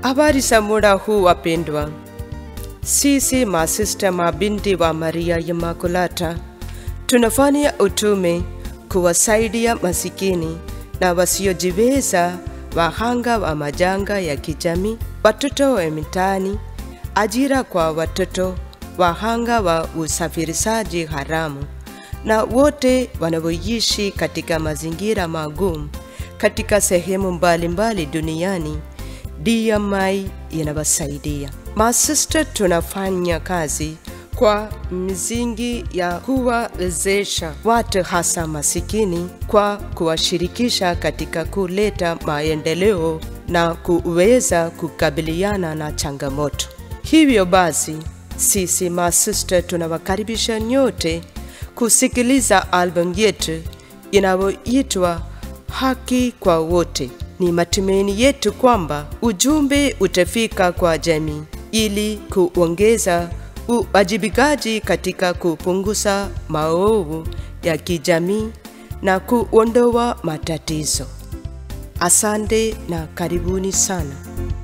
Habari za muda huu wapendwa, sisi masista mabinti wa Maria Immaculata tunafanya utume kuwasaidia masikini na wasiojiweza, wahanga wa majanga ya kijamii, watoto wa mitaani, ajira kwa watoto, wahanga wa usafirishaji haramu na wote wanaoishi katika mazingira magumu katika sehemu mbalimbali duniani. DMI inawasaidia. Masista tunafanya kazi kwa msingi ya kuwawezesha watu hasa masikini kwa kuwashirikisha katika kuleta maendeleo na kuweza kukabiliana na changamoto. Hivyo basi, sisi masista tunawakaribisha nyote kusikiliza albamu yetu inayoitwa Haki kwa Wote. Ni matumaini yetu kwamba ujumbe utafika kwa jamii ili kuongeza uwajibikaji katika kupunguza maovu ya kijamii na kuondoa matatizo. Asante na karibuni sana.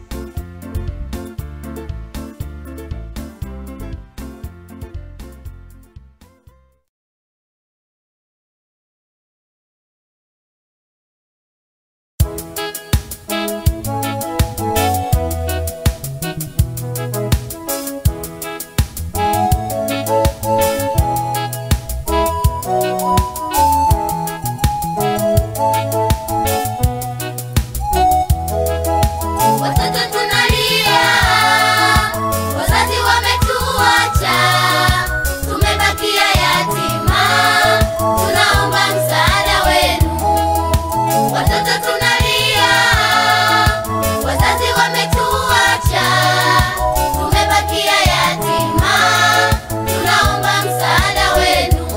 Watoto tunalia, wazazi wametuacha, tumebakia yatima, tunaomba msaada wenu. Watoto tunalia, wazazi wametuacha, tumebakia yatima, tunaomba msaada wenu.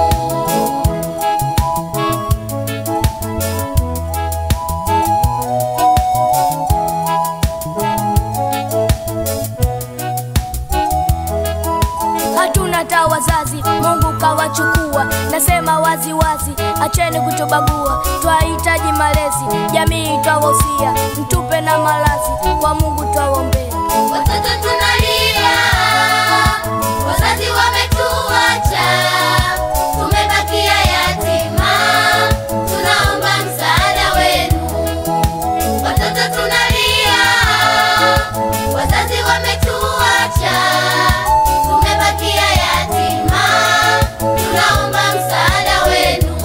hatuna hata wazazi, Mungu kawachukua. Nasema wazi wazi, acheni kutubagua. Twahitaji malezi, jamii twawahusia, mtupe na malazi, kwa Mungu twawaombea. Watoto tunalia, wazazi wametuacha, tumebakia yatima, tunaomba msaada wenu. Watoto tunalia, wazazi wametuacha, tumebakia yatima, tunaomba msaada wenu.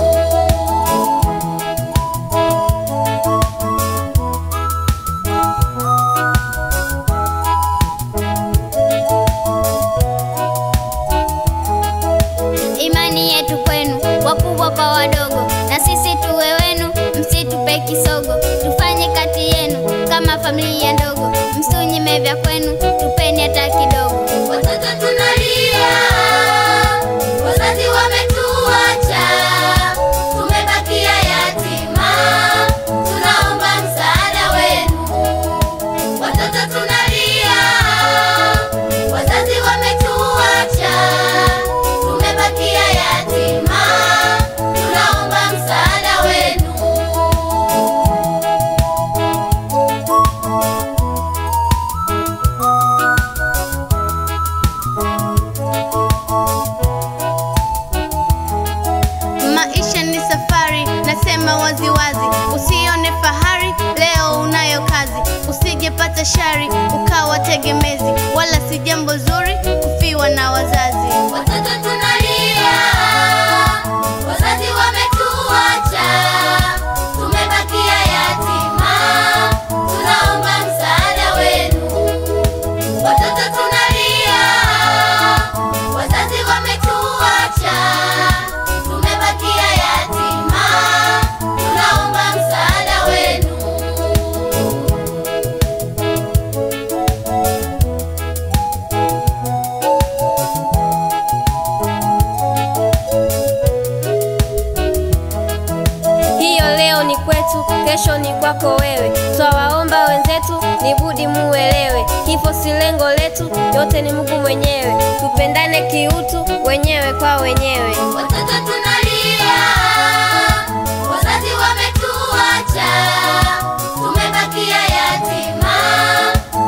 imani yetu kwenu, wakubwa kwa wadogo, na sisi tuwe wenu, msitupe kisogo, tufanye kati yenu kama familia ndogo, msinyime vya kwenu, tupeni hata kidogo. Watoto tunalia, wazazi wametuacha, tumebakia yatima, tunaomba msaada wenu. Watoto tunalia, wazazi wametuacha, tumebakia yatima, tunaomba msaada wenu. Maisha ni safari, nasema waziwazi, usione fahari leo unayo kazi, usijepata shari ukawa tegemezi, wala si jambo zuri kufiwa na wazazi. Watoto tunalia, wazazi wametuacha, tumebakia yatima, tunaomba msaada wenu. Watoto tunalia, wazazi wametuacha, tumebakia yatima, tunaomba msaada wenu. hiyo leo ni kwetu, kesho ni kwako wewe. Twawaomba wenzetu, ni budi muelewe, kifo si lengo letu, yote ni Mungu mwenyewe. Tupendane kiutu, wenyewe kwa wenyewe. Watoto tunalia, wazazi wametuacha, tumebakia yatima,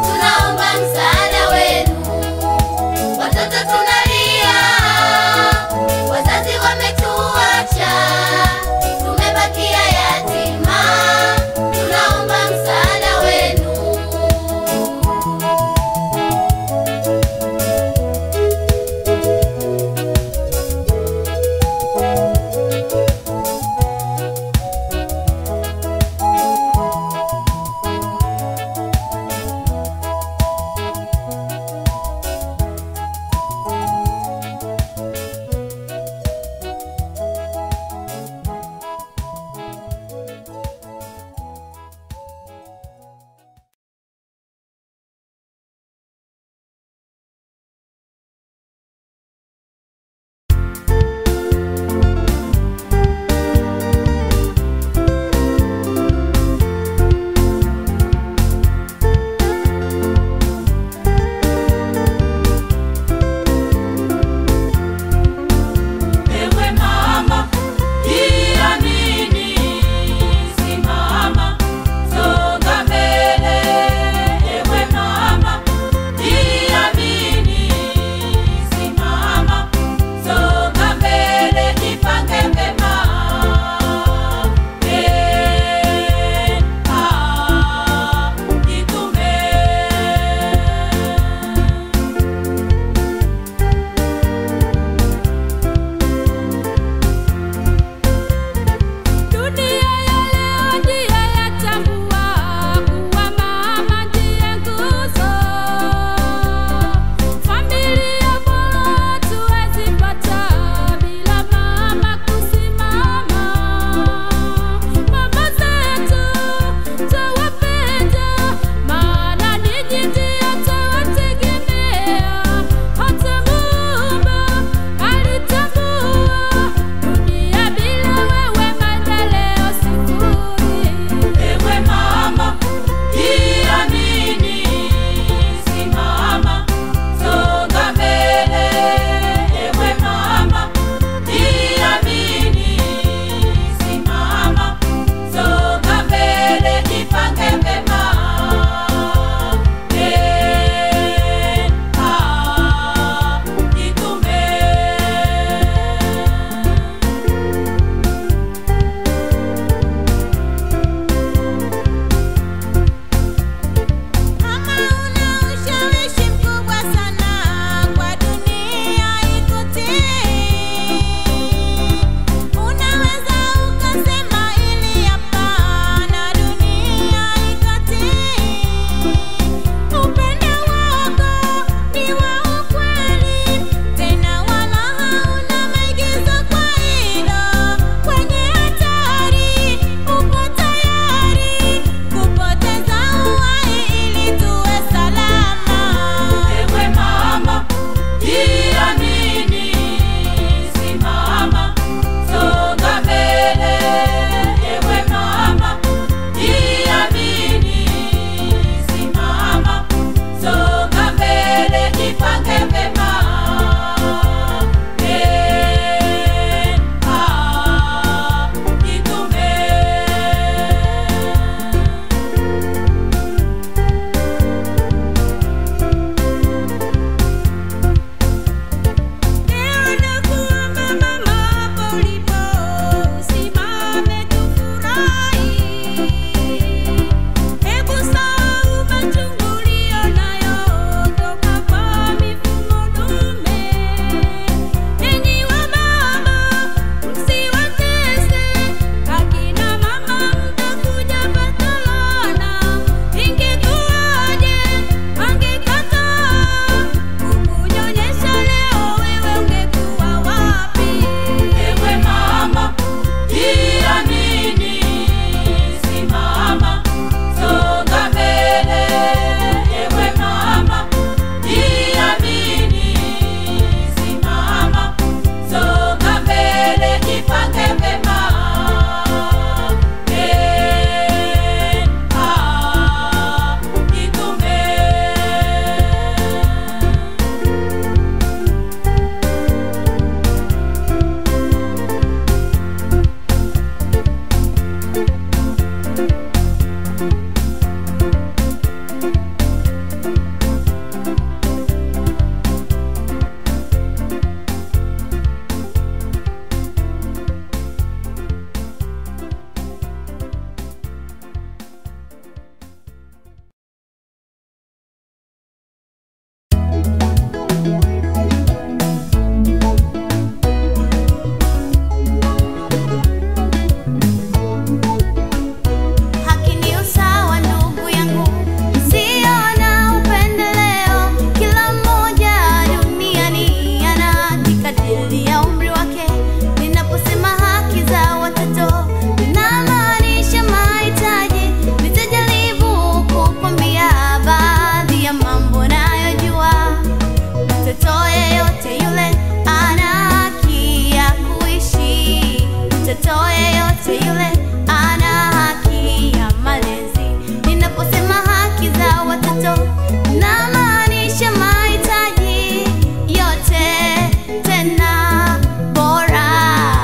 mtoto namaanisha mahitaji yote tena bora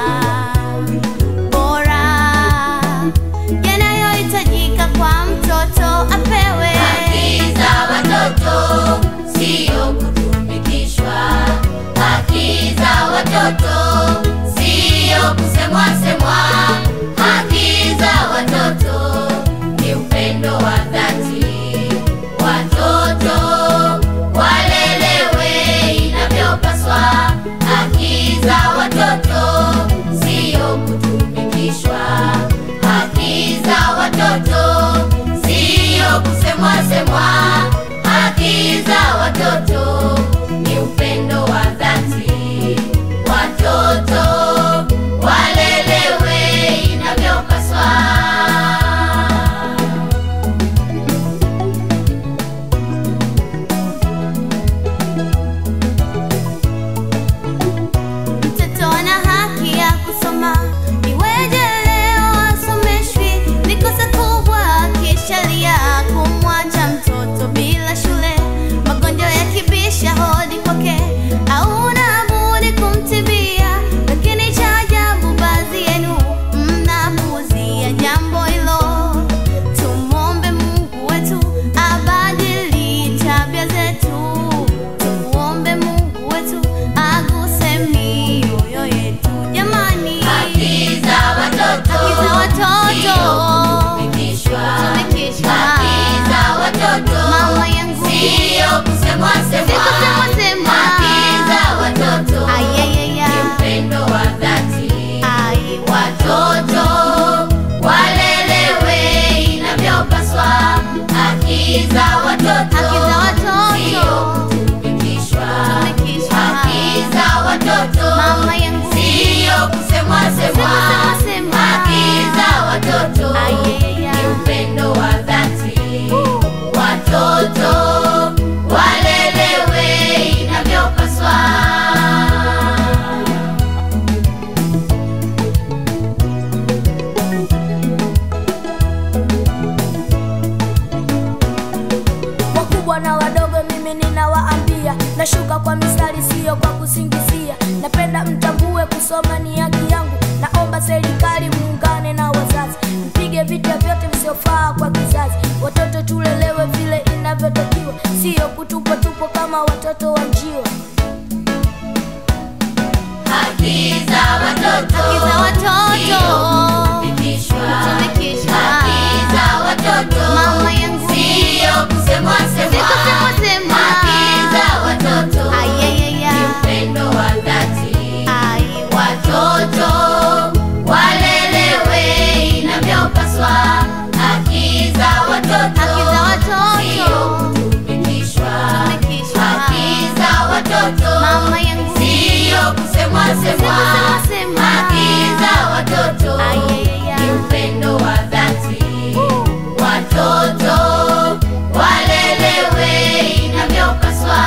bora yanayohitajika kwa mtoto apewe Haki za watoto sio kutumikishwa. Haki za watoto sio kusemwa semwa. Haki za watoto ni upendo wa dhati. Watoto walelewe inavyopaswa. Haki za watoto sio kutumikishwa. Haki za watoto sio kusemwa semwa. Haki za watoto ni upendo wa dhati. Watoto walelewe inavyopaswa. Mtoto ana haki ya kusoma, iweje leo asomeshwi? Ni kosa kubwa kisheria kumwacha mtoto bila shule. Magonjwa yakibisha hodi kwake, hauna budi kumtibia. Lakini cha ajabu, baadhi yenu mnapuuzia jambo hilo. Tumwombe Mungu wetu abadili tabia zetu. Tumuombe Mungu wetu aguse mioyo yetu jamani. Haki za watoto Haki za watoto. sio kutumikishwa. Kutumikishwa. Haki za watoto Mama yangu. sio kusemwa semwa. Sio kusemwa semwa. Haki za watoto Ayayaya. ni upendo wa dhati. Ai, Watoto walelewe inavyopaswa. Haki za watoto Haki za watoto. sio kutumikishwa. Kutumikishwa. Haki za watoto Mama yangu. sio kusemwa semwa. kusemwa semwa. Haki za watoto Ayayaya. ni upendo wa dhati. Watoto walelewe inavyopaswa. wakubwa na wadogo mimi ninawaambia nashuka kwa mistari siyo kwa kusingizia napenda mtambue kusoma ni haki yangu naomba serikali muungane na wazazi mpige vita vyote visiofaa kwa kizazi watoto tulelewe vile inavyotakiwa siyo kutupwa tupo kama watoto wa njiwa Haki za watoto Haki za watoto. sio kutumikishwa. Kutumikishwa. Haki za watoto Mama yangu. sio kusemwa semwa. Sio kusemwa semwa. Haki za watoto Ayayaya. ni upendo wa dhati. ai, Watoto walelewe inavyopaswa. Haki za watoto Haki za watoto. sio kutumikishwa. Kutumikishwa. Haki za watoto Mama yangu. sio kusemwa semwa. kusemwa semwa. Haki za watoto Ayayaya. ni upendo wa dhati. Watoto walelewe inavyopaswa.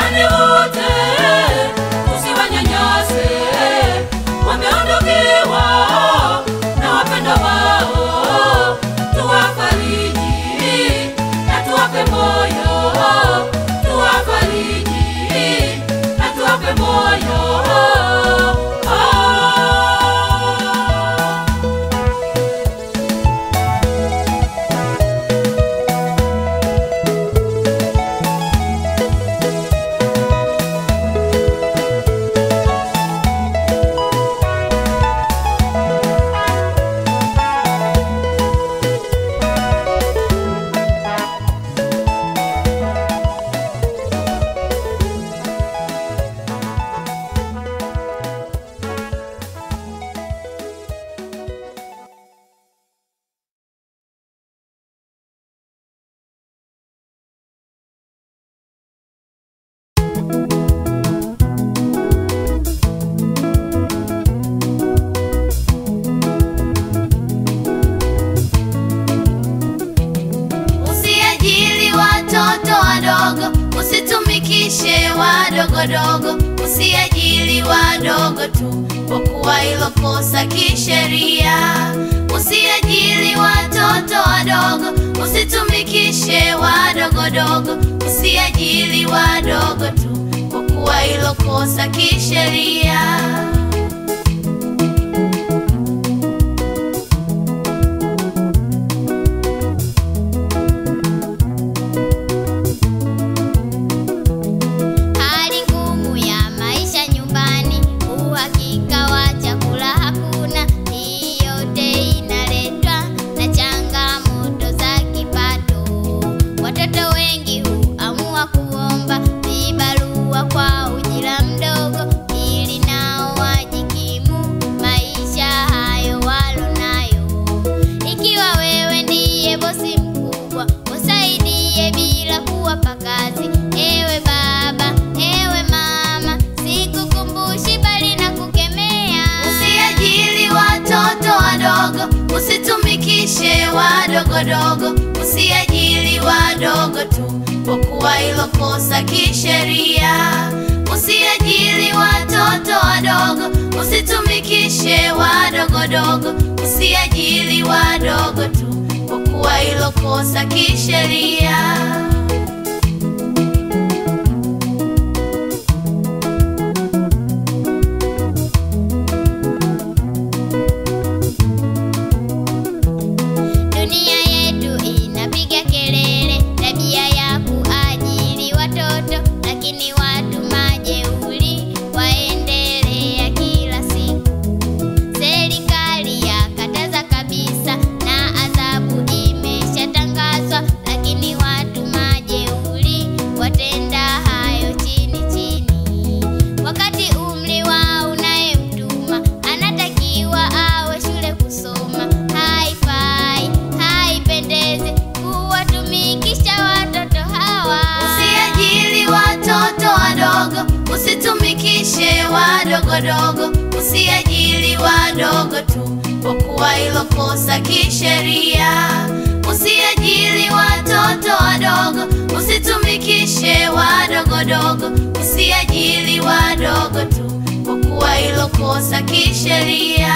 Wajane wote usiwanyanyase, wameondokewa na wapendwa wao. Tuwafariji na tuwape moyo, tuwafariji na tuwape moyo. Ah. Usiajili watoto wadogo, usitumikishe wadogodogo, usiajili wadogo tu, kwa kuwa hilo kosa kisheria. Usiajili watoto wadogo, usitumikishe wadogodogo, usiajili wadogo tu, kwa kuwa hilo kosa kisheria. Hali ngumu ya maisha nyumbani, uhakika wa chakula hakuna. Hii yote inaletwa na changamoto za kipato. Watoto wengi huamua kuomba vibarua kwa ujira mdogo, ili nao wajikimu maisha hayo walonayo. Ikiwa wewe ndiye bosi mkubwa, usaidie bila kuwapa kazi. Ewe baba, ewe mama, sikukumbushi bali na kukemea. Usiajili watoto wadogo, usitumikishe wadogodogo, usiajili wadogo tu, kwa kuwa hilo kosa kisheria. Usiajili watoto wadogo, usitumikishe wadogodogo, usiajili wadogo tu, kwa kuwa hilo kosa kisheria. Dunia yetu inapiga kelele, tabia ya kuajiri watoto, lakini watu majeuri waendelea kila siku. Serikali yakataza kabisa na adhabu imeshatangazwa, lakini watu majeuri watenda hayo chini chini, wakati umri wa unayemtuma anatakiwa awe shule kusoma. Haifai, haipendezi kuwatumikisha watoto hawa. Usiajili watoto wadogo, usitumikishe wadogodogo, usiajili wadogo tu, kwa kuwa hilo kosa kisheria. Usiajili watoto wadogo, usitumikishe wadogodogo, usiajili wadogo tu, kwa kuwa hilo kosa kisheria.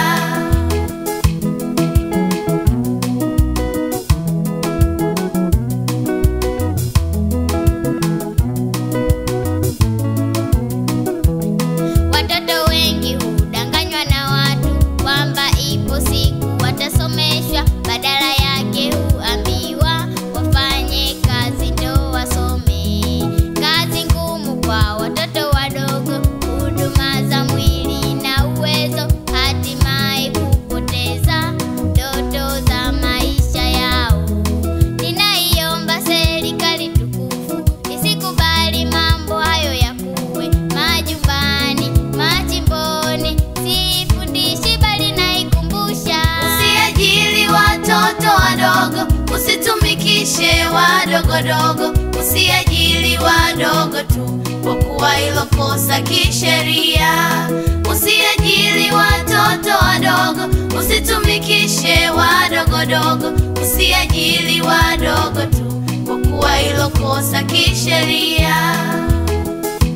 Watoto wengi hudanganywa na watu kwamba ipo siku watasomeshwa, badala yake huambiwa wafanye kazi ndo wasome. Kazi ngumu kwa watoto wadogo, huduma za mwili na uwezo, hatimaye kupoteza ndoto za maisha yao. Ninaiomba serikali tukufu isikubali mambo hayo yakuwe majumbani, majimboni, siifundishi bali naikumbusha. Usiajili watoto wadogo, usitumikishe wadogodogo, usiajili wadogo tu, kwa kuwa hilo kosa kisheria. Usiajili watoto wadogo, usitumikishe wadogodogo, usiajili wadogo tu, kwa kuwa hilo kosa kisheria.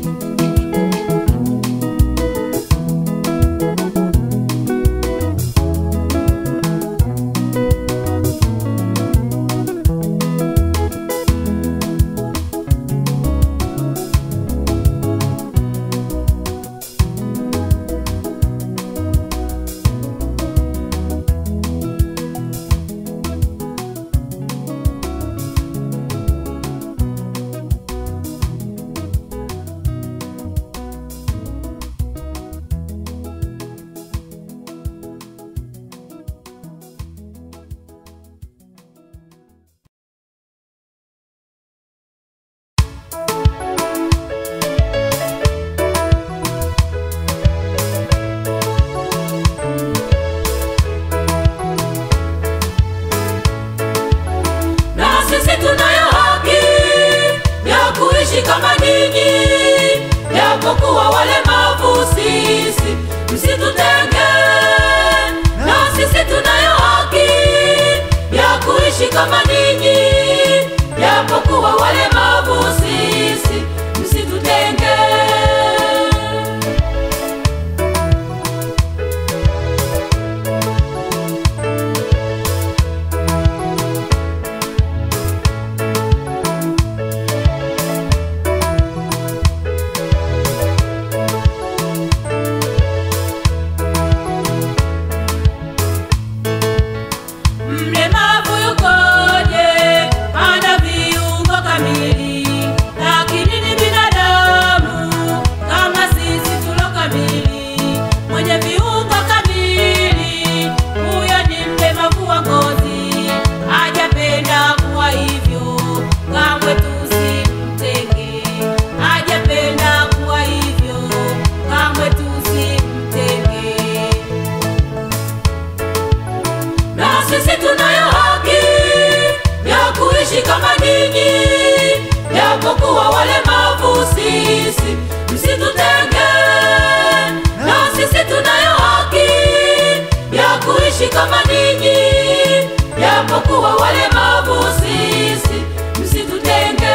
sisi, msitutenge. Na sisi tunayo haki ya kuishi kama ninyi, japokuwa walemavu sisi, msitutenge.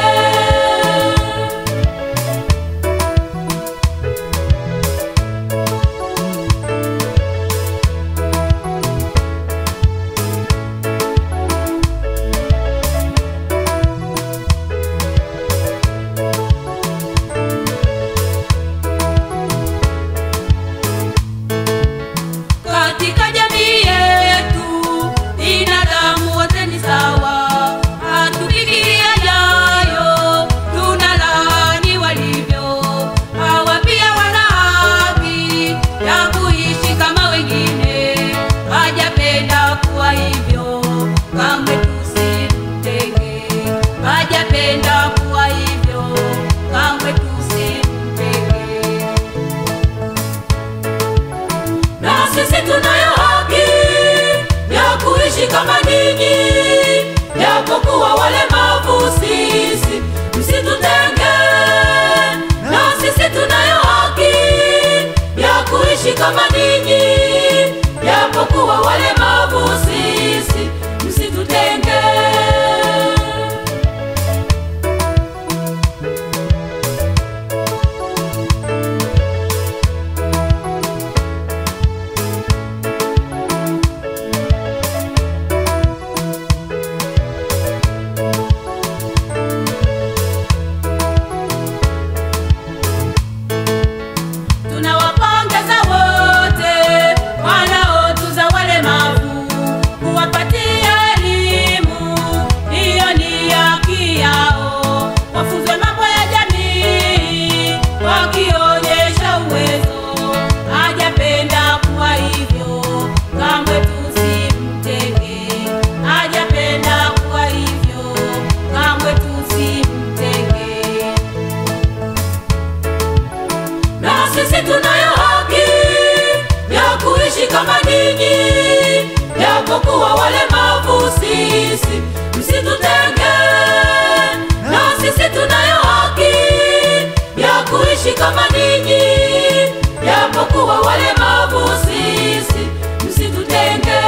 Katika jamii yetu binadamu wote ni sawa, hatufikiria yayo, tunalaani walivyo. Hawa pia wana haki ya kuishi kama wengine, hajapenda kuwa hivyo, kamwe tusimtenge. Hajapenda kuwa hivyo, kamwe tusimtenge na sisi tunayo haki ya kuishi kama ninyi, japokuwa walemavu sisi, msitutenge. Na sisi tunayo haki ya kuishi kama ninyi, japokuwa walemavu sisi, msitutenge. Tunawapongeza wote wanaotuza walemavu, kuwapatia elimu, hiyo ni haki yao. Wafunzwe mambo ya jamii, wakionyesha uwezo. Hajapenda kuwa hivyo, kamwe tusimtenge. Hajapenda kuwa hivyo, kamwe tusimtenge na sisi tunayo haki ya kuishi kama ninyi, japokuwa walemavu sisi, msitutenge. Na sisi tunayo haki ya kuishi kama ninyi, japokuwa walemavu sisi, msitutenge.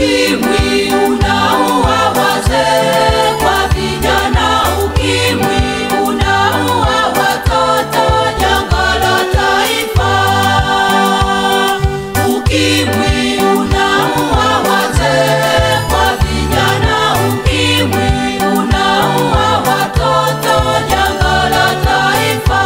Ukimwi unaua wazee kwa vijana, ukimwi unaua watoto, janga la taifa. Ukimwi unaua wazee kwa vijana, ukimwi unaua watoto, janga la taifa.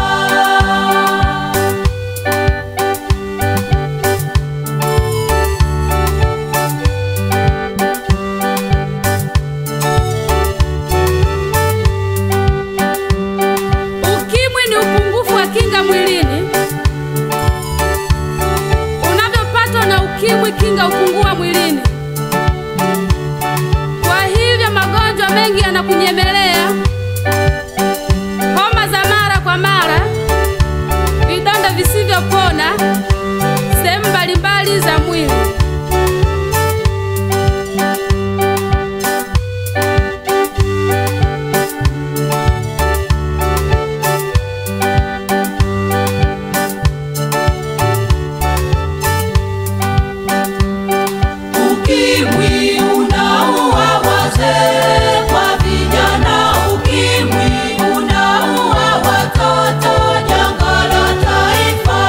Ukimwi ni upungufu wa kinga mwilini. Unavyopatwa na ukimwi, kinga hupungua mwilini. Kwa hivyo magonjwa mengi yanakunyemelea, homa za mara kwa mara, vidonda visivyopona sehemu mbalimbali za mwili. Ukimwi unaua wazee kwa vijana, ukimwi unaua watoto, janga la taifa.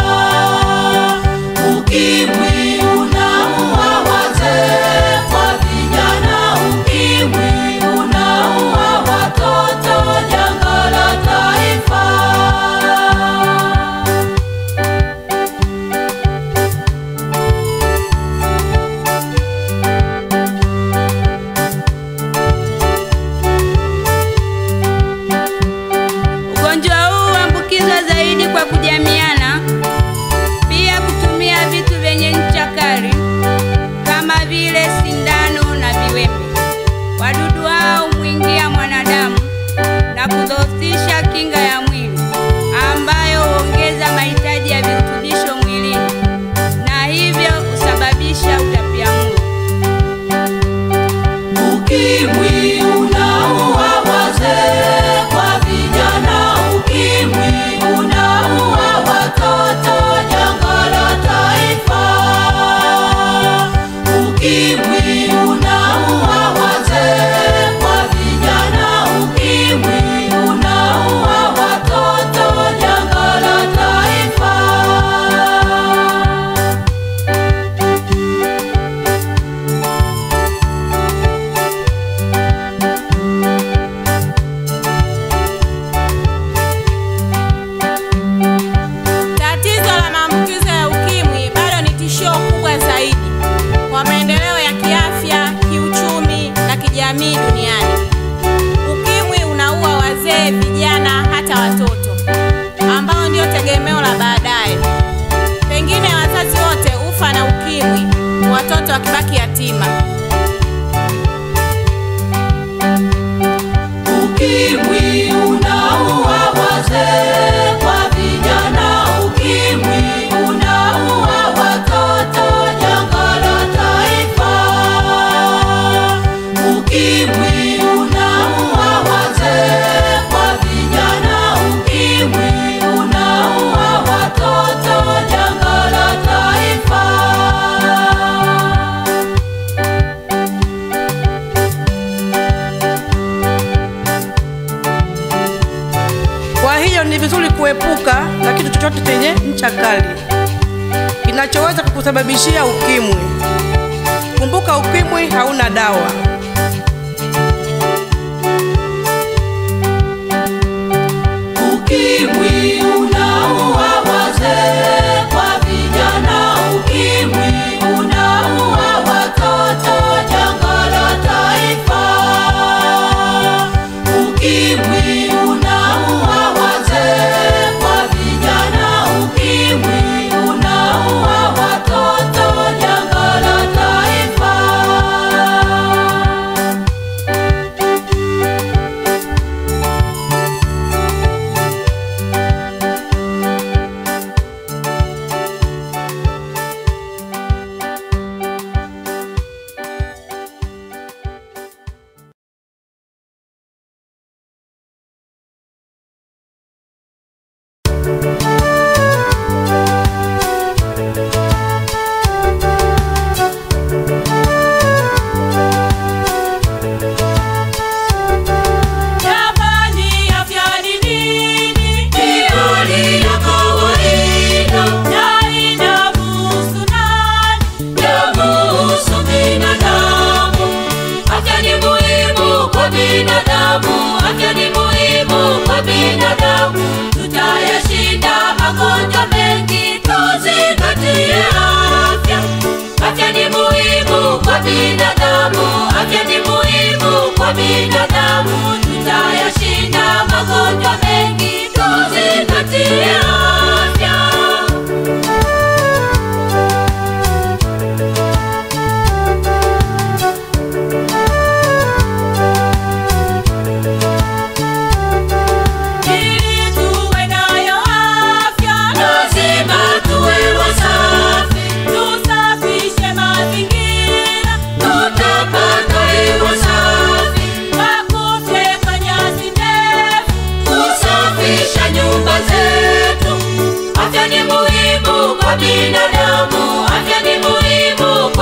Ukimwi unaua wazee kwa vijana, ukimwi unaua watoto, janga la taifa. Ugonjwa huu huambukizwa zaidi kwa kujamiana, pia kutumia vitu vyenye ncha kali kama vile sindano na viwembe. Wadudu hao humwingia mwanadamu na kudhoofisha kinga ya mwili, ambayo huongeza mahitaji ya virutubisho mwilini na hivyo husababisha utapiamlo. Ukimwi unaua wazee kwa vijana, ukimwi unaua watoto, janga la taifa. Ukimwi unaua wazee kwa vijana, ukimwi unaua watoto, janga la taifa. Tatizo la maambukizo ya ukimwi bado ni tishio kubwa zaidi kwa maendeleo ya kiafya, kiuchumi na kijamii duniani. Ukimwi unaua wazee, vijana, hata watoto ambao ndio tegemeo la baadaye. Pengine wazazi wote hufa na ukimwi, watoto wakibaki yatima. Ukimwi unaua wazee kwa vijana, ukimwi unaua watoto, janga la taifa. Ukimwi unaua wazee kwa vijana, ukimwi unaua watoto, janga la taifa. Kwa hiyo ni vizuri kuepuka na kitu chochote chenye ncha kali kinachoweza kukusababishia ukimwi. Kumbuka, ukimwi hauna dawa. Ukimwi unaua wazee kwa vijana, ukimwi unaua watoto, janga la taifa. Ukimwi unaua wazee kwa vijana, ukimwi unaua watoto, janga la taifa.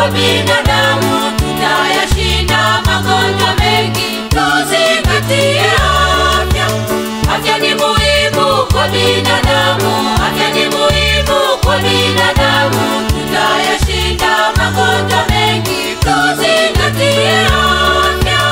kwa binadamu, tutayashinda magonjwa mengi. Tuzingatie afya, afya ni muhimu kwa binadamu, afya ni muhimu kwa binadamu, tutayashinda magonjwa mengi. Tuzingatie afya.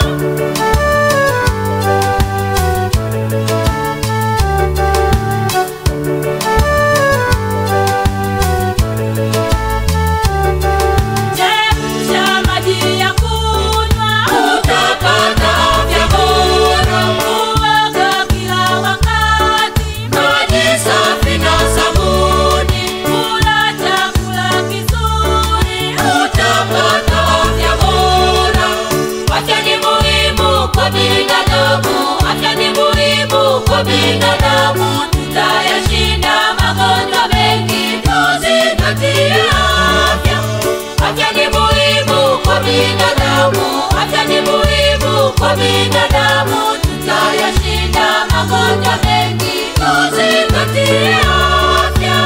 Chemsha maji ya kunywa, utapata afya bora. Kuoga kila wakati, maji safi na sabuni. Kula chakula kizuri, utapata afya bora. Afya ni muhimu kwa binadamu, afya ni muhimu kwa binadamu. Tutayashinda magonjwa mengi, tuzingatie afya. Afya ni muhimu kwa binadamu, afya ni muhimu kwa binadamu. Tutayashinda magonjwa mengi, tuzingatie afya.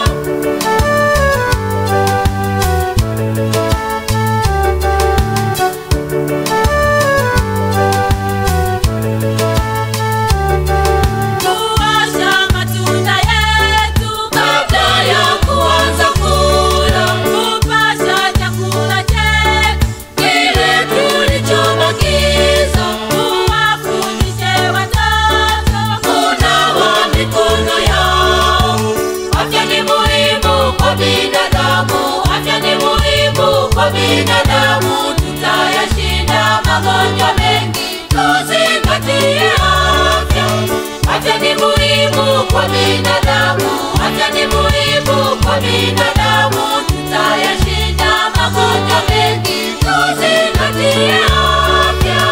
Kuosha matunda yetu kabla ya kuanza kula, kupasha chakula chetu kile tulichobakiza, kuwafundishe watoto kunawa mikono yao. Afya ni muhimu kwa binadamu, afya ni muhimu kwa binadamu. Tutayashinda magonjwa mengi, tuzingatie afya. Afya ni muhimu kwa binadamu, afya ni muhimu kwa binadamu. Tutayashinda magonjwa mengi, tuzingatie afya.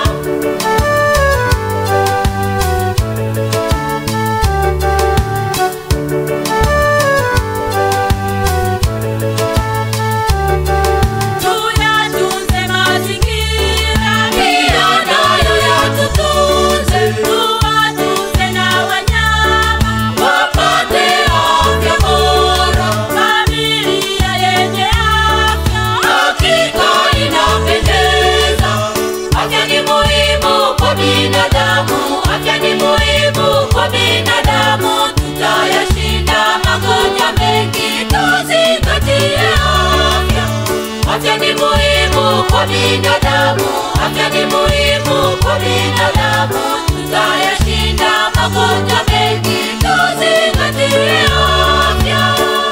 Tuyatunze mazingira, pia nayo yatutunze. Tuwatunze na wanyama, wapate afya bora. Familia yenye afya, hakika inapendeza. Afya ni muhimu kwa binadamu, afya ni muhimu kwa binadamu. Tutayashinda magonjwa mengi, tuzingatie afya. Afya ni muhimu kwa binadamu, afya ni muhimu kwa binadamu. Tutayashinda magonjwa mengi, tuzingatie afya.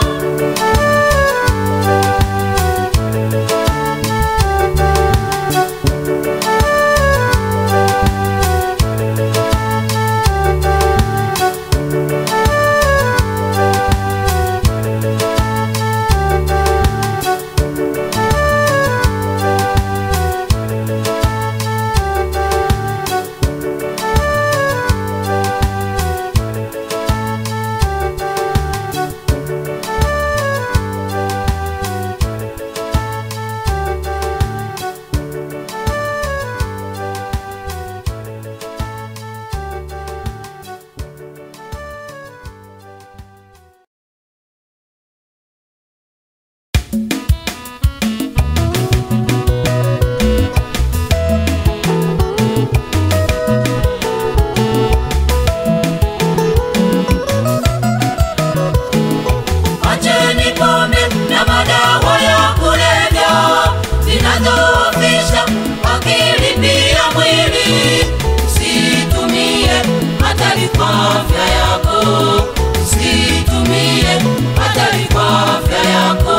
Acheni pombe na madawa ya kulevya zinadhoofisha akili pia mwili. Usitumie hatari kwa afya yako, usitumie hatari kwa afya yako.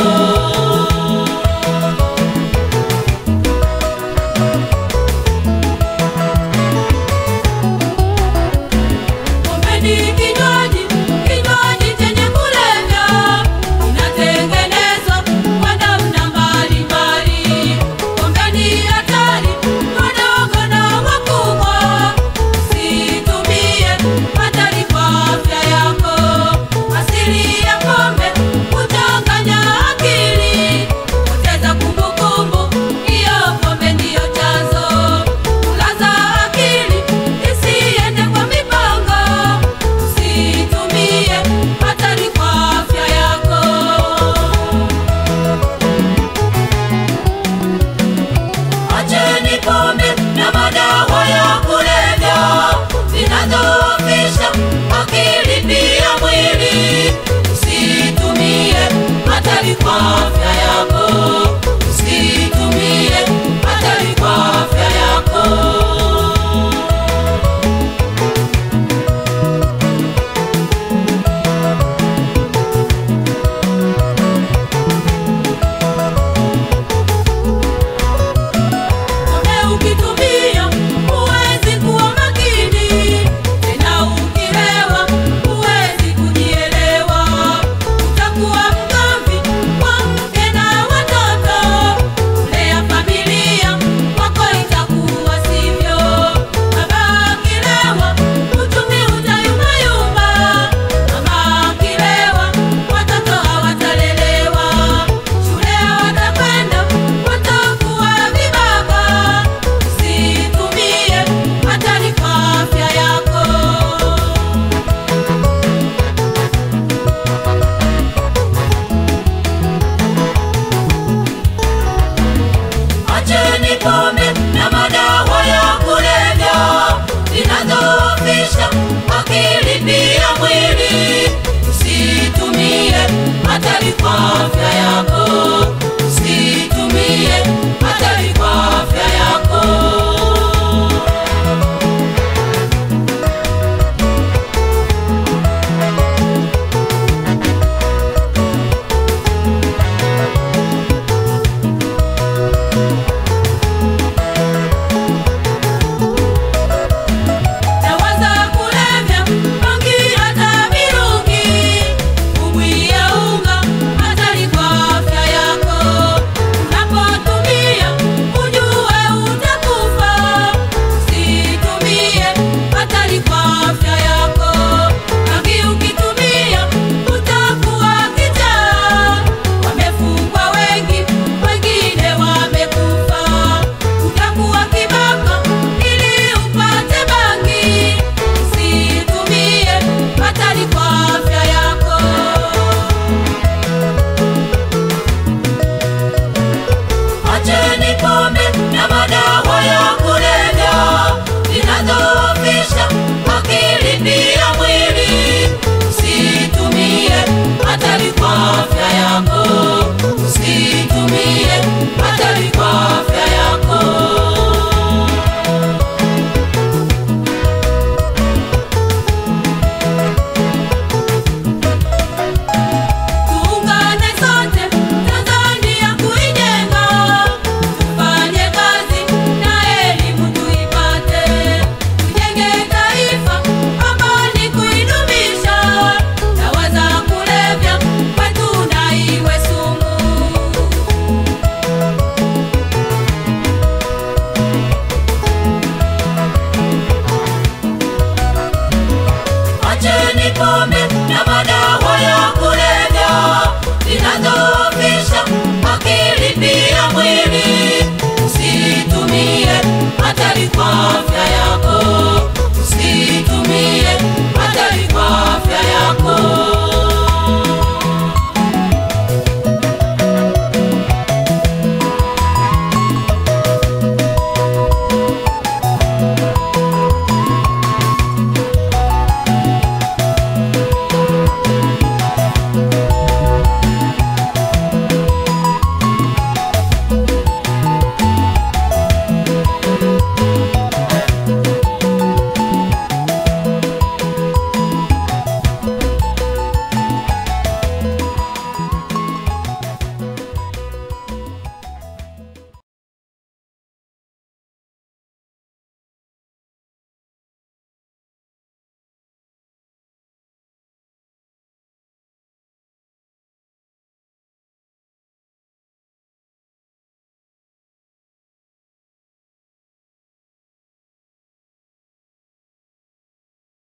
Pombe ni kinywaji, kinywaji chenye kulevya, kinatengenezwa kwa afya yako